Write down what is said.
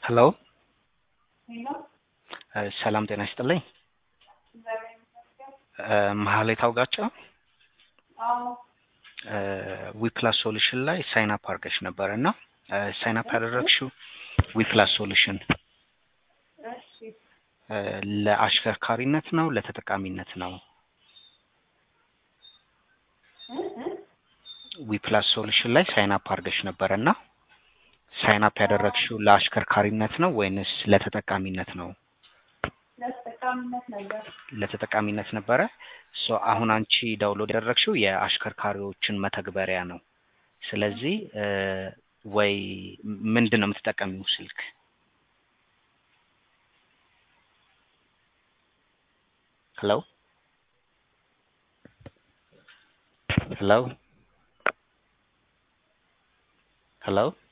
ሄሎ ሰላም ጤና ይስጥልኝ። መሀሌት አውጋቸው ዊፕላስ ሶሉሽን ላይ ሳይን አፕ አድርገሽ ነበረ እና ሳይን አፕ ያደረግሽው ዊፕላስ ሶሉሽን ለአሽከርካሪነት ነው ለተጠቃሚነት ነው? ዊፕላስ ሶሉሽን ላይ ሳይን አፕ አድርገሽ ነበረ እና ሳይን አፕ ያደረግሽው ለአሽከርካሪነት ነው ወይንስ ለተጠቃሚነት ነው? ለተጠቃሚነት ነበር። ለተጠቃሚነት ነበረ። ሶ አሁን አንቺ ዳውንሎድ ያደረግሽው የአሽከርካሪዎችን መተግበሪያ ነው። ስለዚህ ወይ ምንድን ነው የምትጠቀሚው ስልክ? ሄሎ ሄሎ ሄሎ